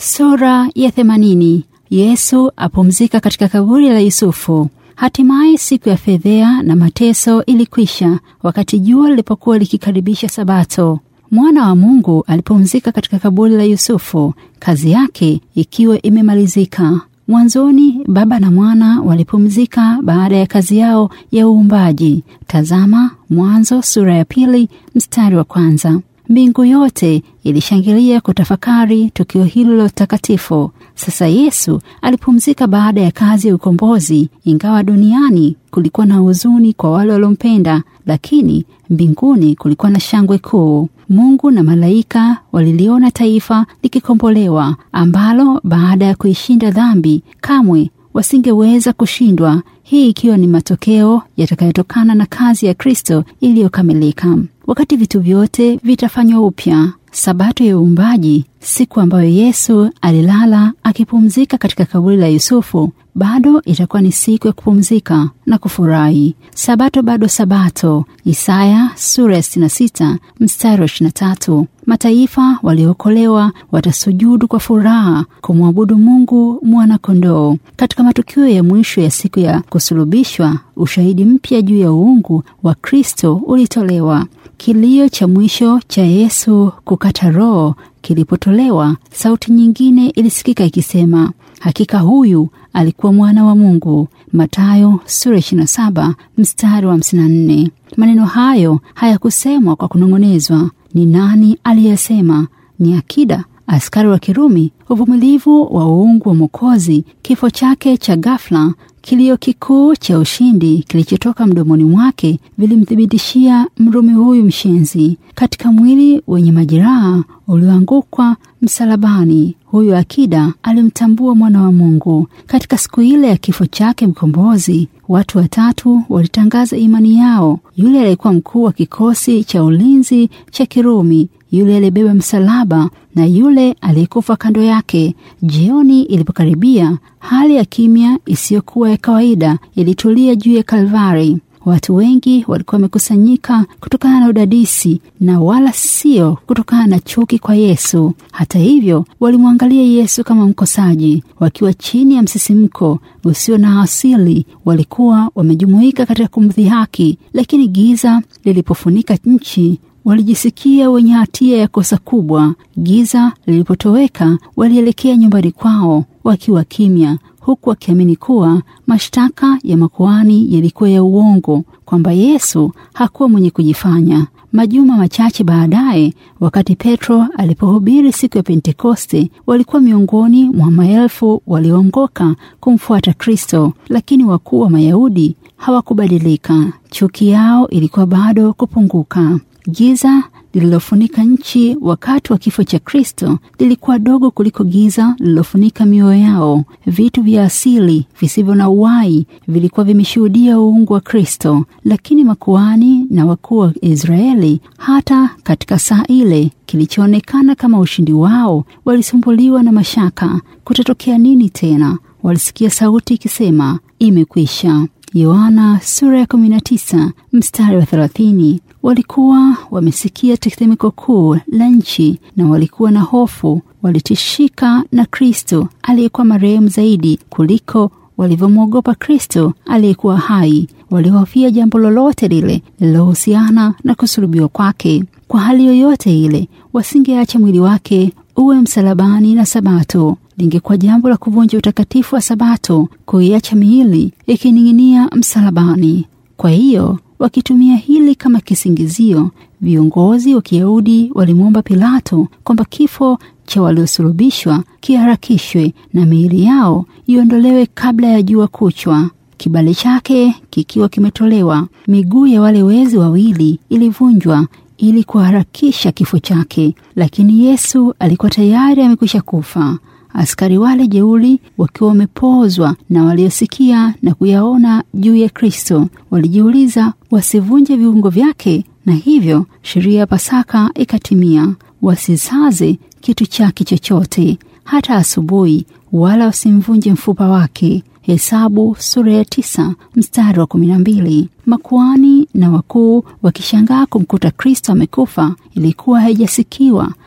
Sura ya themanini. Yesu apumzika katika kaburi la Yusufu. Hatimaye siku ya fedhea na mateso ilikwisha, wakati jua lilipokuwa likikaribisha Sabato. Mwana wa Mungu alipumzika katika kaburi la Yusufu, kazi yake ikiwa imemalizika. Mwanzoni Baba na Mwana walipumzika baada ya kazi yao ya uumbaji. Tazama Mwanzo sura ya pili mstari wa kwanza. Mbingu yote ilishangilia kutafakari tukio hilo la takatifu. Sasa Yesu alipumzika baada ya kazi ya ukombozi. Ingawa duniani kulikuwa na huzuni kwa wale waliompenda, lakini mbinguni kulikuwa na shangwe kuu. Mungu na malaika waliliona taifa likikombolewa, ambalo baada ya kuishinda dhambi kamwe wasingeweza kushindwa, hii ikiwa ni matokeo yatakayotokana na kazi ya Kristo iliyokamilika. Wakati vitu vyote vitafanywa upya, Sabato ya uumbaji, siku ambayo Yesu alilala akipumzika katika kaburi la Yusufu, bado itakuwa ni siku ya kupumzika na kufurahi. Sabato bado Sabato. Isaya sura ya 66 mstari wa 23. Mataifa waliookolewa watasujudu kwa furaha kumwabudu Mungu mwana kondoo. Katika matukio ya mwisho ya siku ya kusulubishwa, ushahidi mpya juu ya uungu wa Kristo ulitolewa. Kilio cha mwisho cha Yesu kukata roho kilipotolewa, sauti nyingine ilisikika ikisema, hakika huyu alikuwa mwana wa Mungu. Mathayo sura 27 mstari wa 54. Maneno hayo hayakusemwa kwa kunong'onezwa. Ni nani aliyesema? Ni akida askari wa Kirumi. Uvumilivu wa uungu wa Mwokozi, kifo chake cha ghafla, kilio kikuu cha ushindi kilichotoka mdomoni mwake vilimthibitishia Mrumi huyu mshenzi. Katika mwili wenye majeraha ulioangukwa msalabani, huyu akida alimtambua mwana wa Mungu. Katika siku ile ya kifo chake mkombozi, watu watatu walitangaza imani yao: yule aliyekuwa mkuu wa kikosi cha ulinzi cha Kirumi, yule aliyebeba msalaba na yule aliyekufa kando yake. Jioni ilipokaribia, hali ya kimya isiyokuwa ya kawaida ilitulia juu ya Kalvari. Watu wengi walikuwa wamekusanyika kutokana na udadisi na wala sio kutokana na chuki kwa Yesu. Hata hivyo, walimwangalia Yesu kama mkosaji. Wakiwa chini ya msisimko usio na asili, walikuwa wamejumuika katika kumdhihaki, lakini giza lilipofunika nchi walijisikia wenye hatia ya kosa kubwa. Giza lilipotoweka, walielekea nyumbani kwao wakiwa kimya, huku wakiamini kuwa mashtaka ya makuhani yalikuwa ya uongo, kwamba Yesu hakuwa mwenye kujifanya. Majuma machache baadaye, wakati Petro alipohubiri siku ya Pentekoste, walikuwa miongoni mwa maelfu walioongoka kumfuata Kristo, lakini wakuu wa Mayahudi hawakubadilika. Chuki yao ilikuwa bado kupunguka. Giza lililofunika nchi wakati wa kifo cha Kristo lilikuwa dogo kuliko giza lililofunika mioyo yao. Vitu vya asili visivyo na uhai vilikuwa vimeshuhudia uungu wa Kristo, lakini makuhani na wakuu wa Israeli, hata katika saa ile kilichoonekana kama ushindi wao, walisumbuliwa na mashaka. Kutatokea nini tena? Walisikia sauti ikisema, imekwisha. Yohana sura ya 19 mstari wa 30. Walikuwa wamesikia tetemeko kuu la nchi na walikuwa na hofu. Walitishika na Kristo aliyekuwa marehemu zaidi kuliko walivyomwogopa Kristo aliyekuwa hai. Walihofia jambo lolote lile lililohusiana na kusulubiwa kwake. Kwa hali yoyote ile, wasingeacha mwili wake uwe msalabani na Sabato. Lingekuwa jambo la kuvunja utakatifu wa Sabato kuiacha miili ikining'inia msalabani. Kwa hiyo wakitumia hili kama kisingizio, viongozi wa Kiyahudi walimwomba Pilato kwamba kifo cha waliosulubishwa kiharakishwe na miili yao iondolewe kabla ya jua kuchwa. Kibali chake kikiwa kimetolewa, miguu ya wale wezi wawili ilivunjwa ili kuharakisha kifo chake, lakini Yesu alikuwa tayari amekwisha kufa. Askari wale jeuri wakiwa wamepozwa na waliosikia na kuyaona juu ya Kristo walijiuliza wasivunje viungo vyake, na hivyo sheria ya Pasaka ikatimia, wasisaze kitu chake chochote hata asubuhi, wala wasimvunje mfupa wake. Hesabu sura ya tisa mstari wa kumi na mbili. Makuani na wakuu wakishangaa kumkuta Kristo amekufa, ilikuwa haijasikiwa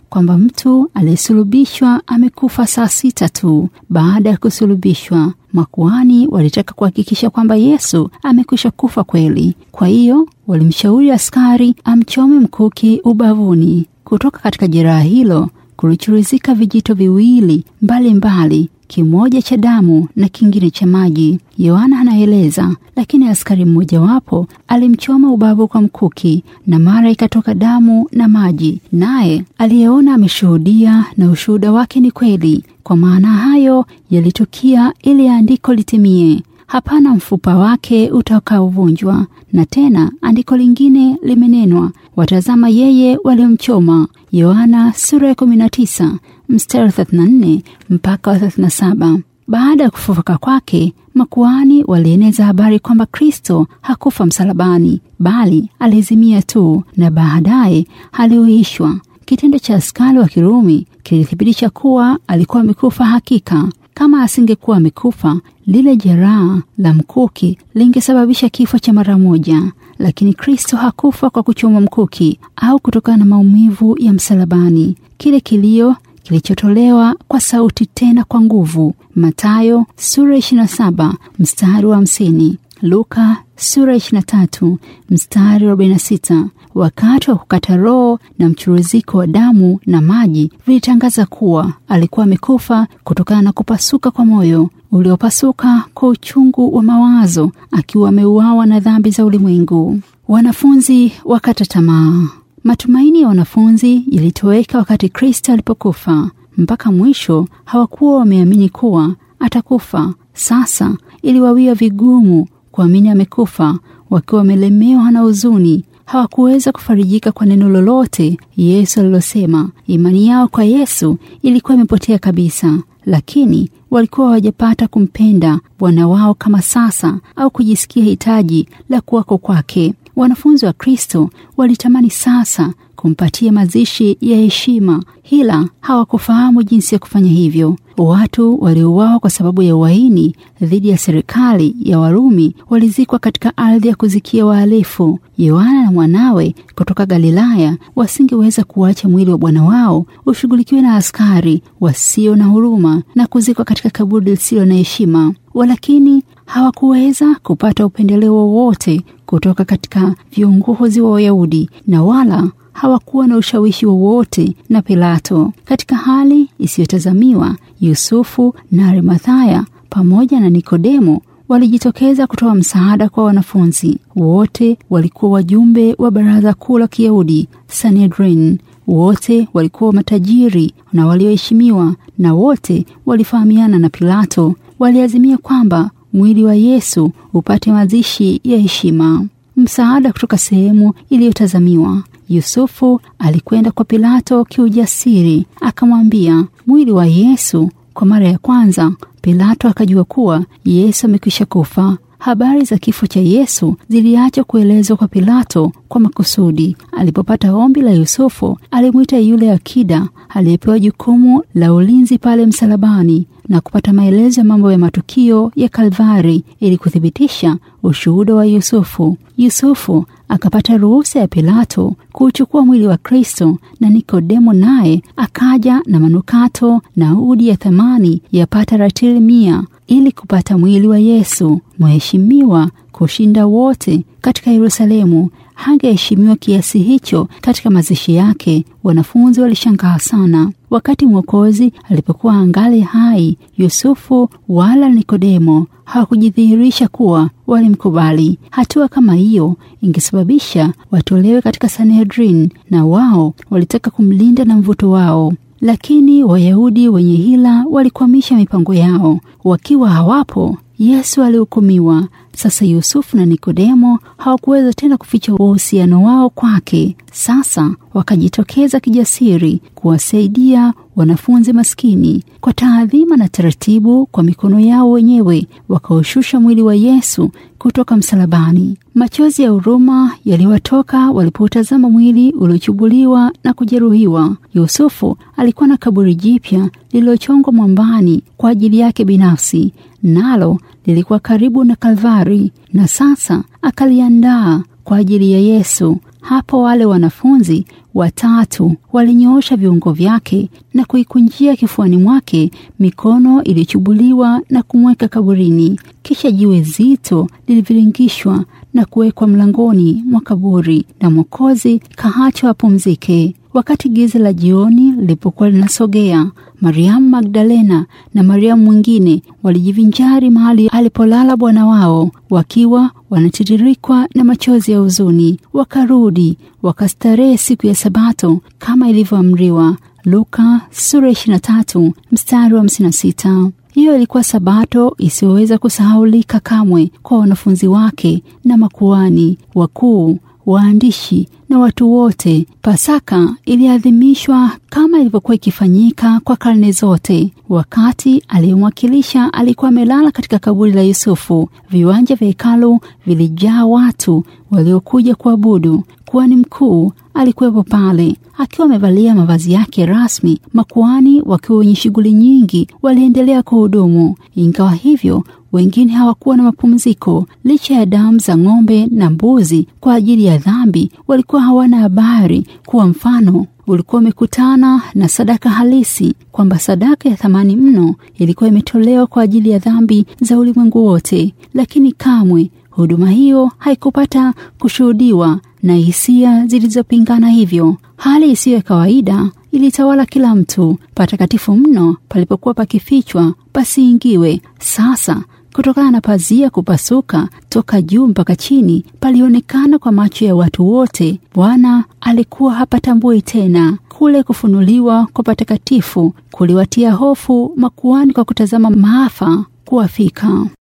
kwamba mtu aliyesulubishwa amekufa saa sita tu baada ya kusulubishwa. Makuhani walitaka kuhakikisha kwamba Yesu amekwisha kufa kweli. Kwa hiyo walimshauri askari amchome mkuki ubavuni. Kutoka katika jeraha hilo kulichuruzika vijito viwili mbalimbali mbali, kimoja cha damu na kingine cha maji. Yohana anaeleza, lakini askari mmojawapo alimchoma ubavu kwa mkuki, na mara ikatoka damu na maji, naye aliyeona ameshuhudia, na ushuhuda wake ni kweli. Kwa maana hayo yalitukia ili andiko litimie, hapana mfupa wake utakaovunjwa. Na tena andiko lingine limenenwa, watazama yeye waliomchoma. Yohana sura ya 19 mstari 34 mpaka 37. Baada ya kufufuka kwake, makuhani walieneza habari kwamba Kristo hakufa msalabani, bali alizimia tu na baadaye aliuishwa. Kitendo cha askari wa Kirumi kilithibitisha kuwa alikuwa amekufa hakika. Kama asingekuwa amekufa, lile jeraha la mkuki lingesababisha kifo cha mara moja, lakini Kristo hakufa kwa kuchomwa mkuki au kutokana na maumivu ya msalabani. Kile kilio kilichotolewa kwa sauti tena kwa nguvu. Mathayo sura 27 mstari wa 50, Luka sura 23 mstari wa 46. Wakati wa kukata roho na mchuruziko wa damu na maji vilitangaza kuwa alikuwa amekufa kutokana na kupasuka kwa moyo uliopasuka kwa uchungu wa mawazo, akiwa ameuawa na dhambi za ulimwengu. Wanafunzi wakata tamaa. Matumaini ya wanafunzi yalitoweka wakati Kristo alipokufa. Mpaka mwisho hawakuwa wameamini kuwa atakufa. Sasa iliwawia vigumu kuamini amekufa. Wakiwa wamelemewa na huzuni, hawakuweza kufarijika kwa neno lolote Yesu alilosema. Imani yao kwa Yesu ilikuwa imepotea kabisa, lakini walikuwa hawajapata kumpenda Bwana wao kama sasa, au kujisikia hitaji la kuwako kwake. Wanafunzi wa Kristo walitamani sasa kumpatia mazishi ya heshima, ila hawakufahamu jinsi ya kufanya hivyo. Watu waliouawa kwa sababu ya uhaini dhidi ya serikali ya Warumi walizikwa katika ardhi ya kuzikia wahalifu. Yohana na mwanawe kutoka Galilaya wasingeweza kuacha mwili wa bwana wao ushughulikiwe na askari wasio na huruma na kuzikwa katika kaburi lisilo na heshima. Walakini hawakuweza kupata upendeleo wowote kutoka katika viongozi wa Wayahudi na wala hawakuwa na ushawishi wowote na Pilato. Katika hali isiyotazamiwa, Yusufu na Arimathaya pamoja na Nikodemo walijitokeza kutoa msaada kwa wanafunzi. Wote walikuwa wajumbe wa baraza kuu la Kiyahudi, Sanhedrin. Wote walikuwa matajiri na walioheshimiwa, na wote walifahamiana na Pilato. Waliazimia kwamba mwili wa Yesu upate mazishi ya heshima. Msaada kutoka sehemu iliyotazamiwa. Yusufu alikwenda kwa Pilato kiujasiri, akamwambia mwili wa Yesu. Kwa mara ya kwanza Pilato akajua kuwa Yesu amekwisha kufa. Habari za kifo cha Yesu ziliachwa kuelezwa kwa Pilato kwa makusudi. Alipopata ombi la Yusufu, alimwita yule akida aliyepewa jukumu la ulinzi pale msalabani na kupata maelezo ya mambo ya matukio ya Kalvari ili kuthibitisha ushuhuda wa Yusufu. Yusufu akapata ruhusa ya Pilato kuuchukua mwili wa Kristo, na Nikodemo naye akaja na manukato na udi ya thamani yapata ratili mia ili kupata mwili wa Yesu. Mheshimiwa kushinda wote katika Yerusalemu hangeheshimiwa kiasi hicho katika mazishi yake. Wanafunzi walishangaa sana. Wakati Mwokozi alipokuwa angali hai, Yusufu wala Nikodemo hawakujidhihirisha kuwa walimkubali. Hatua kama hiyo ingesababisha watolewe katika Sanhedrin, na wao walitaka kumlinda na mvuto wao lakini Wayahudi wenye hila walikwamisha mipango yao. Wakiwa hawapo, Yesu alihukumiwa. Sasa Yusufu na Nikodemo hawakuweza tena kuficha uhusiano wao kwake. Sasa wakajitokeza kijasiri kuwasaidia wanafunzi maskini. Kwa taadhima na taratibu, kwa mikono yao wenyewe wakaushusha mwili wa Yesu kutoka msalabani. Machozi ya huruma yaliwatoka walipotazama mwili uliochubuliwa na kujeruhiwa. Yusufu alikuwa na kaburi jipya lililochongwa mwambani kwa ajili yake binafsi, nalo lilikuwa karibu na Kalvari, na sasa akaliandaa kwa ajili ya Yesu. Hapo wale wanafunzi watatu walinyoosha viungo vyake na kuikunjia kifuani mwake mikono iliyochubuliwa na kumweka kaburini. Kisha jiwe zito liliviringishwa na kuwekwa mlangoni mwa kaburi, na Mwokozi kaachwa apumzike. Wakati giza la jioni lilipokuwa linasogea, Mariamu Magdalena na Mariamu mwingine walijivinjari mahali alipolala Bwana wao, wakiwa wanatiririkwa na machozi ya huzuni. Wakarudi wakastarehe siku ya Sabato kama ilivyoamriwa. Luka sura 23 mstari wa 56. Hiyo ilikuwa Sabato isiyoweza kusahaulika kamwe kwa wanafunzi wake na makuani wakuu waandishi na watu wote. Pasaka iliadhimishwa kama ilivyokuwa ikifanyika kwa karne zote. Wakati aliyemwakilisha alikuwa amelala katika kaburi la Yusufu, viwanja vya hekalu vilijaa watu waliokuja kuabudu. Kuhani mkuu alikuwepo pale akiwa amevalia mavazi yake rasmi. Makuhani wakiwa wenye shughuli nyingi waliendelea kuhudumu. Ingawa hivyo wengine hawakuwa na mapumziko. Licha ya damu za ng'ombe na mbuzi kwa ajili ya dhambi, walikuwa hawana habari kuwa mfano ulikuwa umekutana na sadaka halisi, kwamba sadaka ya thamani mno ilikuwa imetolewa kwa ajili ya dhambi za ulimwengu wote. Lakini kamwe huduma hiyo haikupata kushuhudiwa na hisia zilizopingana. Hivyo hali isiyo ya kawaida ilitawala kila mtu. Patakatifu mno palipokuwa pakifichwa pasiingiwe. Sasa kutokana na pazia kupasuka toka juu mpaka chini, palionekana kwa macho ya watu wote. Bwana alikuwa hapatambui tena. Kule kufunuliwa kwa patakatifu kuliwatia hofu makuhani kwa kutazama maafa kuwafika.